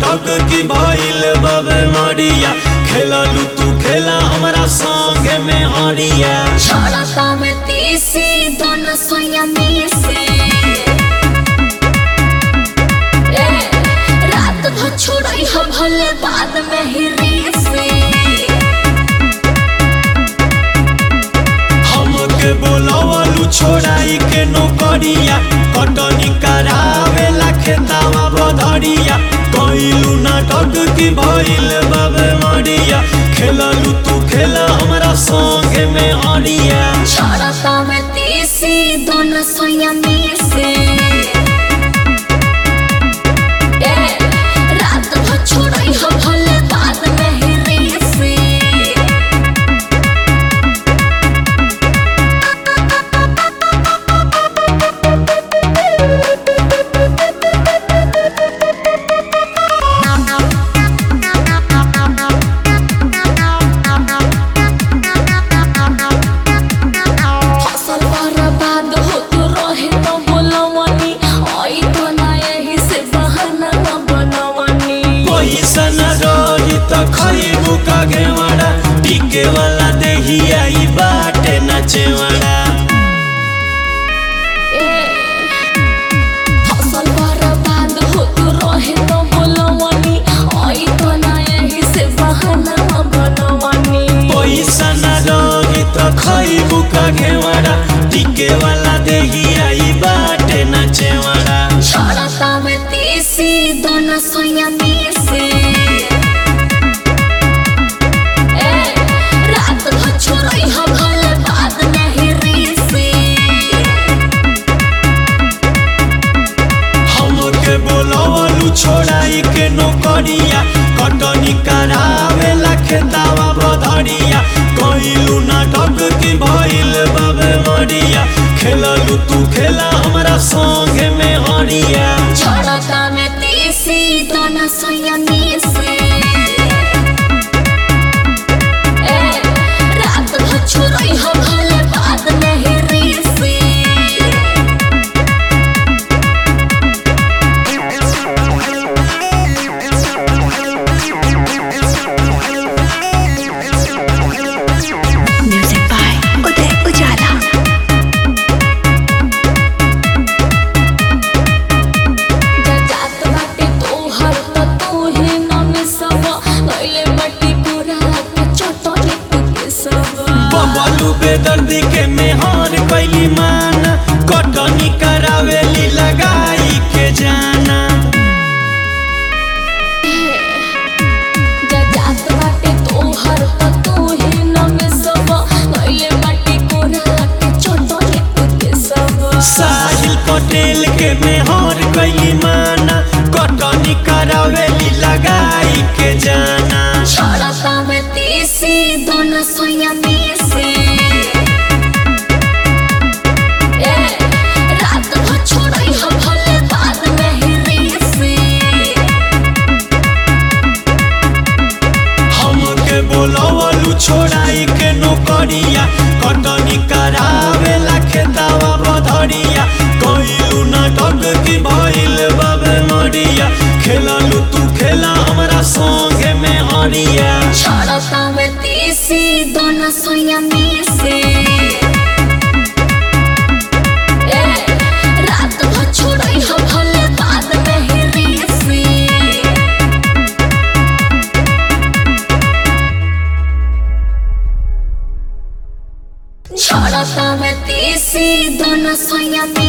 नाटक की भइल बाबे मरिया खेललू तू खेला हमरा संगे में हरिया छोड़ता में तीसी दोनों सोया में से ए, रात भर छोड़ई हो भले बाद में ही रीसे हमके बोलवलू छोड़ाई के नौकरिया कटनी करावेला खेतावा बधरिया कइलू नाटक की भइल बाबे मरिया खेललू तू खेला हमरा संगे में हरिया छोड़ता में तीसी दोनों सोया में से ए, रात भर छोड़ई हो भले बाद में ही रीसे फसल बर्बाद होत रहे त बोलवनी आई तो ना यही से बहाना न बनवनी पैसा न रही त खइबू का घेवड़ा टिके वाला देहिया ई बाटे नचेवड़ा ए, फसल बर्बाद होत रहे त बोलवनी आई तो ना यही से बहाना न बनवनी पैसा न रही त खइबू का घेवड़ा टिके वाला देहिया ई बाटे नचेवड़ा छोड़ता में तीसी दोनों सोया में से ए, रात भर छोड़ई हो भले बाद में ही रीसे हमके बोलवलू छोड़ाई के नौकरिया कटनी करावेला खेतावा बधरिया कइलू नाटक की भइल बाबे मरिया खेललू तू खेला हमरा संगे में हरिया छोड़ता में तीसी दोनों सोया में से ए, रात भर छोड़ई हो भले बाद में ही रीसे Music by Uday Ujala. जात बाटे तोहर त तोहे नाम सब गइले मट्टी पूरा के चटनी के सब बबलू बेदर्दी के मेहर कैली माना कटनी करावेली लगाई के जाना जात बाटे तोहर त तोहे नाम सब गइले मट्टी पूरा के चटनी के सब साहिल पटेल के मेहर कैली माना कटनी करावेली लगाई के जाना छोड़ता में तीसी दोनों सोया में से ए, रात भर छोड़ई हो भले बाद में ही रीसे हमके बोलवलू छोड़ाई के नौकरिया कटनी करावेला खेतावा बधरिया कइलू नाटक की भइल बाबे मरिया खेललू तू खेला हमरा संगे में हरिया छोड़ता में तीसी दोनों सोया में से ए, रात भर छोड़ई हो भले बाद में ही रीसे छोड़ता में तीसी दोनों सोया में